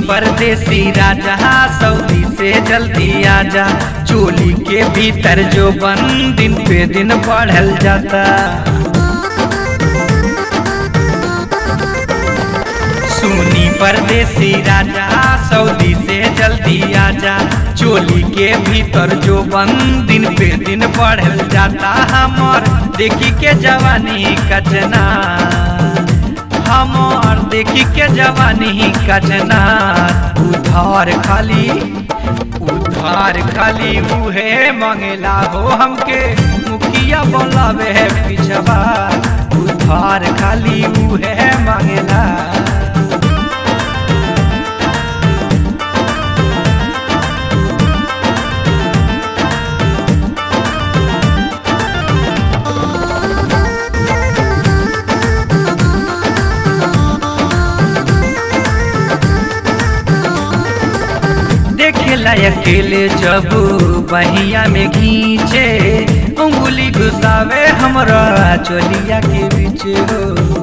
परदेसी राजा सऊदी से जल्दी आजा चोली के भीतर जो बन दिन पे दिन बढ़ल जाता सुनी परदेसी राजा सऊदी से जल्दी आजा चोली के भीतर जो बन दिन पे दिन बढ़ल जाता हमर देखी के जवानी कचना हमर देखी के जवानी कचना उधार खाली उधार खाली उहे मंगेला हो हमके मुखिया बोलावे है पिछवा उधार खाली उहे मंगेला देखेला अकेले जब बहिया में घींचे उंगली घुसावे हमरा चोलिया के बीच हो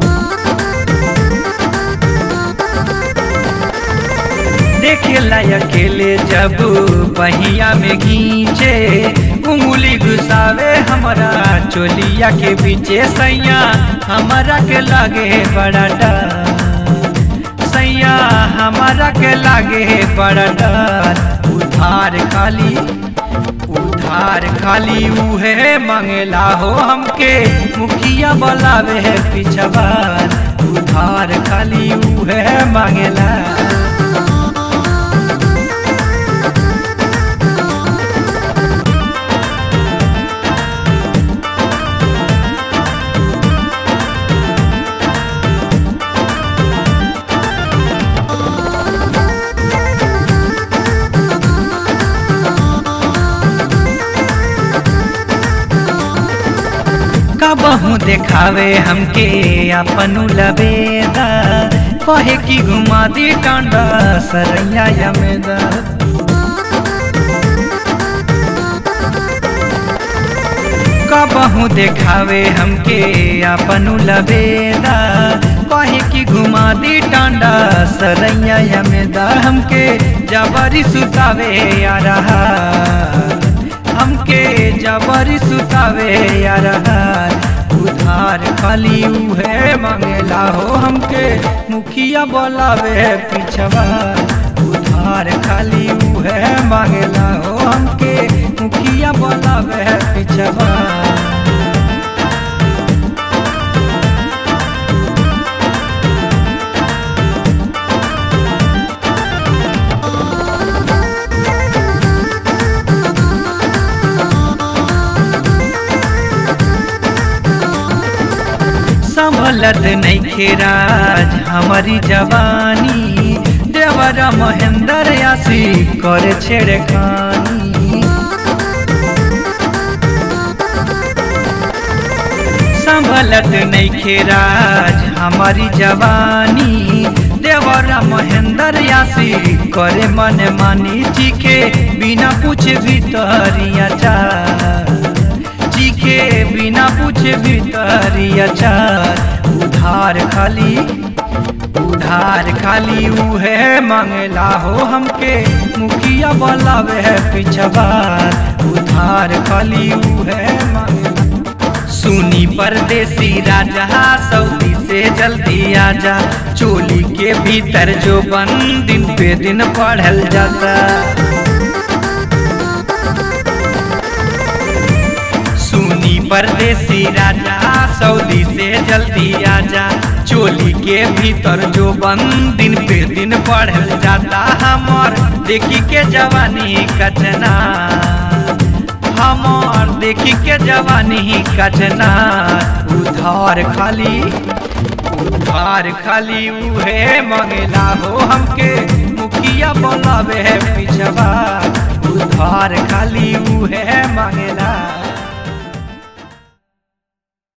देखेला अकेले जब बहिया में घींचे उंगली घुसावे हमरा चोलिया के बीचे सैया हमरा के लागे बड़ा डर सैया हमारा के लागे बड़ा डर उधार खाली उधार खाली उहे मंगेला हो हमके मुखिया बोलावे है पिछवार उधार खाली उहे मांगेला कबहू देखावे हमके अपन लबेदा कहे की घुमा दी टांडा सरैया यमेदा कबहू देखावे हमके अपन लबेदा कहे की घुमा दी टांडा सरैया यमेदा हमके जबरी सुतावे आ रहा हमके जबरी सुतावे यार उधार खाली उहे मंगेला हो हमके मुखिया बोलावे पिछवा उधार खाली उहे मांगेला हो हमके मुखिया बोलावे पिछवा संभलत नहीं राज हमारी जवानी देवरा महेंद्र आसी करे छेड़े खानी संभलत नहीं राज हमारी जवानी देवरा महेंद्र आसी करे मन मानी चीखे बिना पूछे भीतरिया जा के बिना पूछे भीतरिया चार उधार खाली उधार खाली उहे मंगला हो हमके मुखिया बोलावे है पिछवार उधार खाली उहे मंगला सुनी परदेसी राजा सऊदी से जल्दी आजा चोली के भीतर जो बन दिन पे दिन पढ़ल जाता सुनी परदेसी राजा सऊदी से जल्दी आजा चोली के भीतर जो बन दिन पे दिन बढ़ल जाता हमर देखी के जवानी कचना हमर देखी के जवानी कचना उधार खाली उधार खाली उहे मंगेला हो हमके मुखिया बोलावे है पिछवा उधार खाली उहे मंगेला